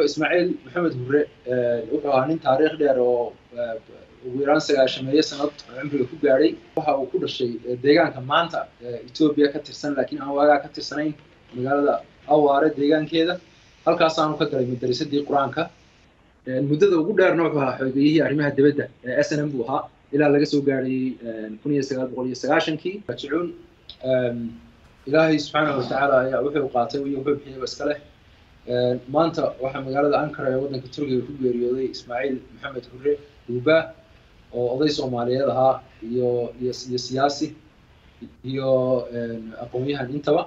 ismaaciil maxamed hurre wuxuu ahaa nin taariikh dheer oo ugu yaraan sagaashameeyo sanad cumriga ku gaadhay waxa uu ku dhashay deegaanka maanta etoobiya ka tirsan laakiin aan waagaa ka tirsanayn magaalada awaare deegaankeeda halkaasaanu ka galay madarisadii qur-aanka muddada ugu dheerna wuxuu ahaa xogeeyihii arrimaha dibadda ee s n m buu ahaa ilaa laga soo gaadhay kun iyo sagaal boqol iyo sagaashankii rajicuun ilaahay subxaanahu watacaala ayaa wuxuu qaatay iyo wuxuu bixiyaba iska leh maanta waxaa magaalada ankara ee waddanka turkiga ku geeriyooday ismaaciil maxamed hurre duuba oo oday soomaaliyeed ahaa iyo iyo iyo siyaasi iyo aqoon-yahan intaba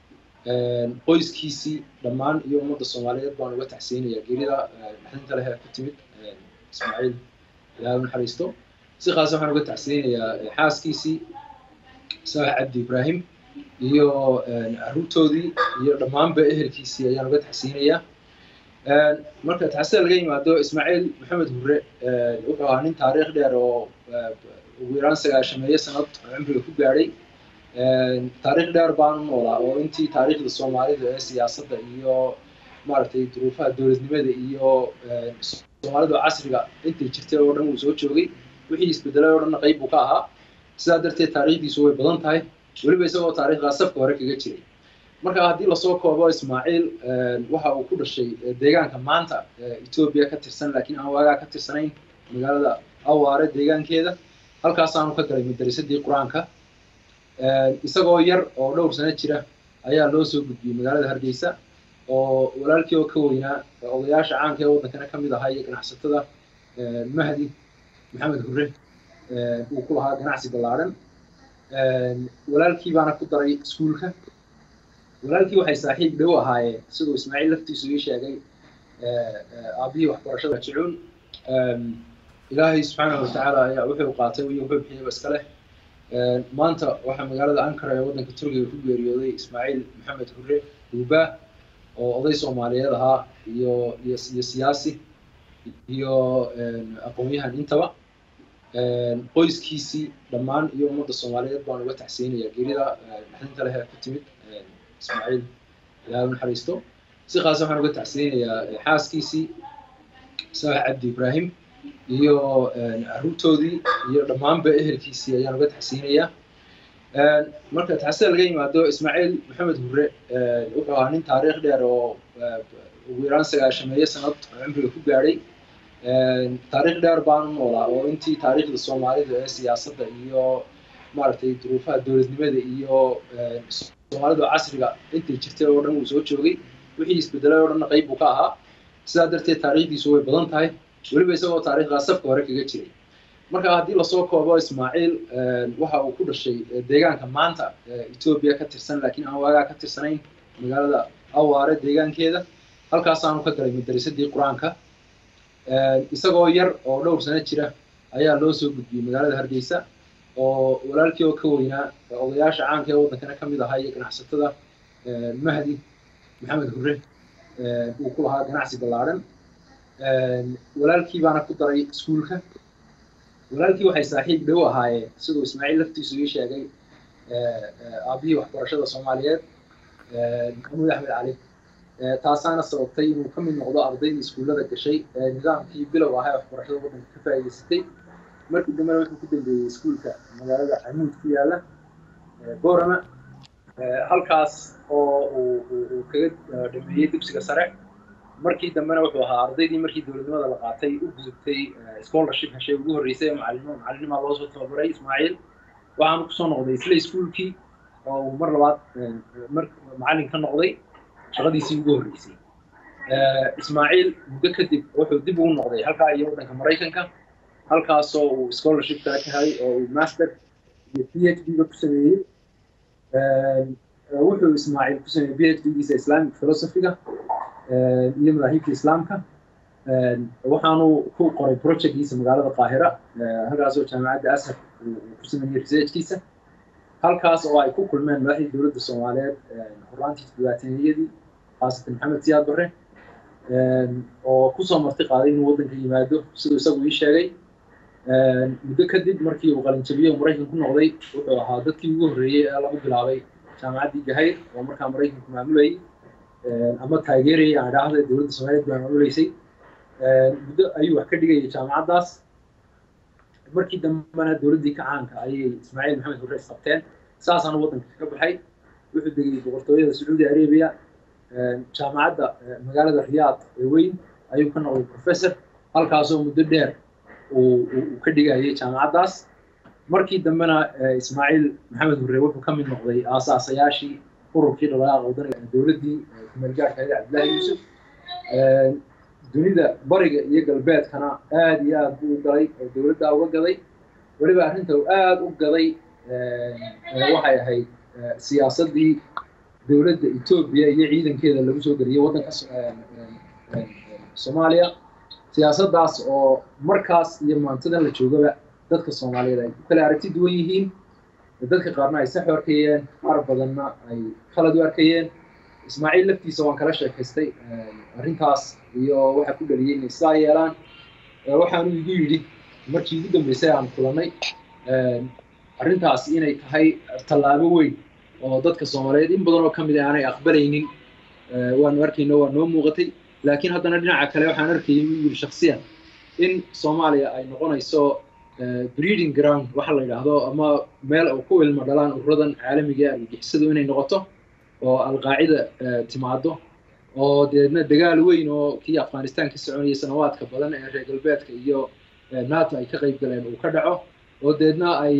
qoyskiisii dhammaan iyo ummadda soomaaliyeed baan uga taxsiinayaa geerida naxdinta leh ee ku timid ismaaciil ilaahay u naxariisto si khaasa waxaan uga taxsiinayaa xaaskiisii saalax cabdi ibraahim iyo caruurtoodii iyo dhammaanba ehelkiisii ayaan uga taxsiinayaa marka taxsida laga yimaado ismaaciil maxamed hurre wuxuu ahaa nin taariikh dheer oo ugu yaraan sagaashameeyo sanad cumriga ku gaadhay taariikh dheer baanu noolaa oo intii taariikhda soomaalida ee siyaasadda iyo maaragtay duruufaha dowladnimada iyo soomaalida casriga intay jirtay oo dhan uu soo joogay wixii isbedelay oo dhanna qayb buu ka ahaa sidaa darteed taariikhdiisu way badan tahay weliba isagoo taariikhdaa safka hore kaga jiray marka haddii lasoo koobo ismaaciil waxa uu ku dhashay deegaanka maanta etoobiya ka tirsan laakiin aan waagaa ka tirsanayn magaalada awaare deegaankeeda halkaasaanu ka galay madarisadii qur-aanka isagoo yar oo dhowr sano jira ayaa loo soo gudbiyey magaalada hargeysa oo walaalkii oo ka weynaa odayaasha caanka ee waddankana ka mid ahaa iyo ganacsatada mahdi maxamed hurre uu ku lahaa ganacsi ballaadhan walaalkii baana ku daray iskuulka walaalkii waxay saaxiib dhow ahaayeen siduu ismaaciil laftiisu ii sheegay aabbihii waxbarashada jicuun ilaahay subxaanahu watacaala ayaa wuxuu qaatay iyo wuxuu bixiyaba iska leh maanta waxaa magaalada ankara ee waddanka turkiga ku geeriyooday ismaaciil maxamed hurre duuba oo oday soomaaliyeed ahaa iyo iyo iyo siyaasi iyo aqoon-yahan intaba qoyskiisii dhammaan iyo ummadda soomaaliyeed baan uga taxsiinayaa geerida naxdinta leh ee ku timid ismaaciil ilaahay u naxariisto si khaasa waxaan uga taxsiinayaa xaaskiisii saalax cabdi ibraahim iyo caruurtoodii iyo dhammaanba ehelkiisii ayaan uga taxsiinayaa marka taxsida laga yimaado ismaaciil maxamed hurre wuxuu ahaa nin taariikh dheer oo ugu yaraan sagaashameeyo sanad cumriga ku gaadhay taariikh dheer baanu noolaa oo intii taariikhda soomaalida ee siyaasadda iyo maaragtay duruufaha dowladnimada iyo soomaalida casriga intay jirtay oo dhan uu soo joogay wixii isbedelay oo dhanna qayb buu ka ahaa sidaa darteed taariikhdiisu way badan tahay weliba isagoo taariikhdaa safka hore kaga jiray marka haddii lasoo koobo ismaaciil waxa uu ku dhashay deegaanka maanta etoobiya ka tirsan laakiin aan waagaa ka tirsanayn magaalada awaare deegaankeeda halkaasaanu ka galay madarisadii qur-aanka isagoo yar oo dhowr sano jira ayaa loo soo gudbiyey magaalada hargeysa oo walaalkii oo ka weynaa odayaasha caanka ee waddankana ka mid ahaa iyo ganacsatada mahdi maxamed hurre uu ku lahaa ganacsi ballaadhan walaalkii baana ku daray iskuulka walaalkii waxay saaxiib dhow ahaayeen siduu ismaaciil laftiisu ii sheegay aabbihii waxbarashada soomaaliyeed maxamuud axmed cali taasaana sababtay inuu ka mid noqdo ardaydii iskuullada gashay ee nidaamkii bilow ahaa ee waxbarashada waddanka ka faa'iidaysatay markii dambena wuxuu ku dambeeyey iskuulka magaalada camuud ku yaala boorama halkaas oo uu kaga dhameeyey dugsiga sare markii dambena wuxuu ahaa ardaydii markii dowladnimada la qaatay u gudubtay scholarship heshay ugu horreysay ee macalimo macalinimaa loo soo tababaray ismaaciil waxaanu kusoo noqday isla iskuulkii oo uu mar labaad mar macallin ka noqday shaqadiisii ugu horreysay ismaaciil muddo kadib wuxuu dib ugu noqday halkaa iyo waddanka maraykanka halkaasoo uu scholarship kale ka helay oo uu master iyo p h d-ga ku sameeyey wuxuu ismaaciil ku sameeyey p h d-giisa islamic philosophy-ga iyo madaahibta islaamka waxaanu ku qoray projectkiisa magaalada qaahira halkaasoo jaamacadda ashar uu ku sameeyey researchkiisa halkaas oo ay ku kulmeen madaxdii dowladda soomaaliyeed horaantii dhibaateeniyadii khaasatan maxamed siyaad barre oo kusoo marti qaaday inuu waddanka yimaado siduu isagu ii sheegay muddo kadib markii uu qalinjabiye maraykan ku noqday wuxuu ahaa dadkii ugu horreeyey ee lagu bilaabay jaamacaddii gahayr oo markaa maraykanku maamulayay ama taageerayay aan idhaahda dowladda soomaaliyeed baa maamuleysay muddo ayuu wax ka dhigayay jaamacaddaas markii dambena dowladdii kacaanka ayay ismaaciil maxamed hurre isqabteen saasaana waddanka ka baxay wuxuu degay boqortooyada sacuudi arabia jaamacadda magaalada riyaad ee weyn ayuu ka noqday professor halkaasoo muddo dheer uu ka dhigayay jaamacaddaas markii dambena ismaaciil maxamed hurre wuxuu ka mid noqday aasaasayaashii ururkii dhaqaaqa wadaniga dowladdii kumeelgaarka ahayd cabdillahi yuusuf dunida bariga iyo galbeedkana aad iyo aad buu u galay oo dowladdaa uga gaday weliba arrinta uu aad u gaday waxay ahayd siyaasaddii dowladda etoobiya iyo ciidankeeda lagu soo geliyey waddanka soomaaliya siyaasaddaas oo markaas iyo maantadan la joogaba dadka soomaaliyeed ay ku kala aragti duwan yihiin dadka qaarna ay sax u arkayeen qaar badanna ay khalad u arkayeen ismaaciil laftiisa waan kala sheekaystay arrintaas iyo waxa ku dhaliyey inay sidaa yeelaan waxaanu igu yidhi markii ugu dambeysay aan kulannay arrintaas inay tahay tallaabo weyn oo dadka soomaaliyeed in badan oo ka mid ah aanay aqbalaynin waanu arkayno waa noo muuqatay laakiin haddana dhinaca kale waxaan arkayay uu yidhi shaksiyan in soomaaliya ay noqonayso breeding ground waxa la yidhaahdo ama meel oo ku ilmo dhalaan ururadan caalamiga argagixisadu inay noqoto oo alqaacida timaado oo deedna dagaal weyn oo kii afghanistan ka soconayay sanawaadka badan ee reer galbeedka iyo nato ay ka qayb galeen uu ka dhaco oo deedna ay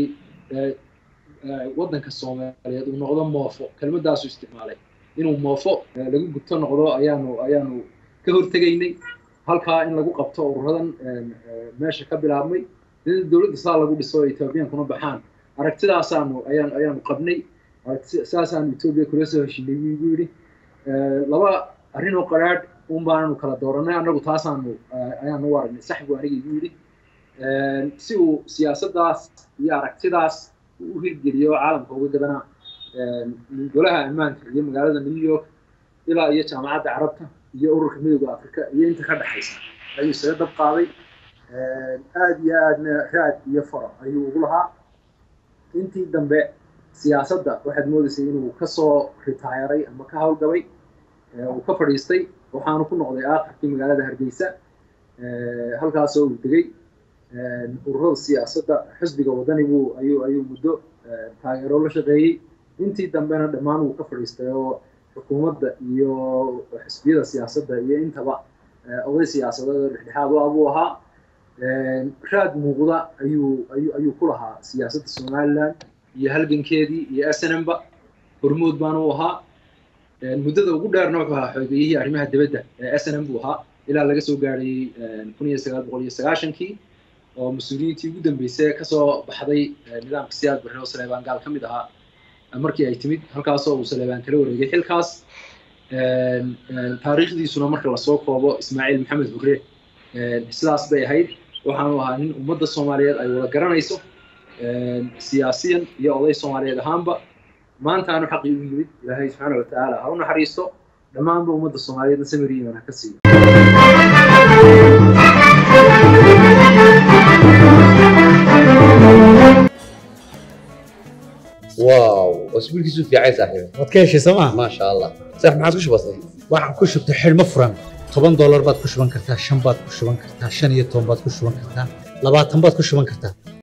waddanka soomaaliyeed uu noqdo moofo kelmadaasu isticmaalay inuu moofo lagu gubto noqdo ayaanu ayaanu ka hortegaynay halkaa in lagu qabto ururadan meesha ka bilaabmay dowladda saa lagu dhiso ethoobiyankuna baxaan aragtidaasaanu ayaan ayaanu qabnay saasaanu etoobiya kula soo heshinay buu igu yidhi laba arrin oo qaraadh un baananu kala dooranay annagu taasaanu ayaanu u aragnay sax buu aniga igu yidhi si uu siyaasaddaas iyo aragtidaas u hirgeliyo caalamka uga gadana golaha ammaanka iyo magaalada new york ilaa iyo jaamacadda carabta iyo ururka midooda afrika iyo inta ka dhexaysa ayuu isaga dab qaaday aad iyo aadna raad iyo faro ayuu ugu lahaa intii dambe siyaasadda waxaad moodaysay inuu kasoo ritaayaray ama ka hawlgabay uu ka fadhiistay waxaanu ku noqday aakhirkii magaalada hargeysa halkaasoo uu degay ururada siyaasadda xisbiga wadani buu ayuu ayuu muddo taageero la shaqeeyey intii dambena dhammaan wuu ka fadhiistay oo xukuumadda iyo xisbiyada siyaasadda iyo intaba oday siyaasadeed dhexdhexaad u abuu ahaa raad muuqda ayuu ayuu ayuu ku lahaa siyaasadda somaliland iyo halgankeedii iyo snmba hormood baana u ahaa muddada ugu dheerna wuxuu ahaa xogeeyihii arrimaha dibadda ee snm buu ahaa ilaa laga soo gaadhayey kun iyo sagaal boqol iyo sagaashankii oo mas-uuliyiintii ugu dambeysay kasoo baxday nidaamka siyaad barre oo saleebaan gaal ka mid ahaa markii ay timid halkaasoo uu saleebaan kala wareegay xilkaas taariikhdiisuna marka lasoo koobo ismaaciil maxamed hurre sidaas bay ahayd waxaanu ahaa nin ummadda soomaaliyeed ay wada garanayso siyaasiyan iyo oday soomaaliyeed ahaanba maantaanu xaqii u yimid ilaahay subxaana watacaala ha u naxariisto dhammaanba ummadda soomaaliyeedna samir iiman ha ka siiyo واو اسبوع كيسو في عايز صاحبي waad ka heshay sooma ما شاء الله صح ما عادش بسيط waxaan ku shubtay xidhmo furan toban doolar baad ku shuban kartaa shan baad ku shuban kartaa shan iyo toban baad ku shuban kartaa labaatan baad ku shuban kartaa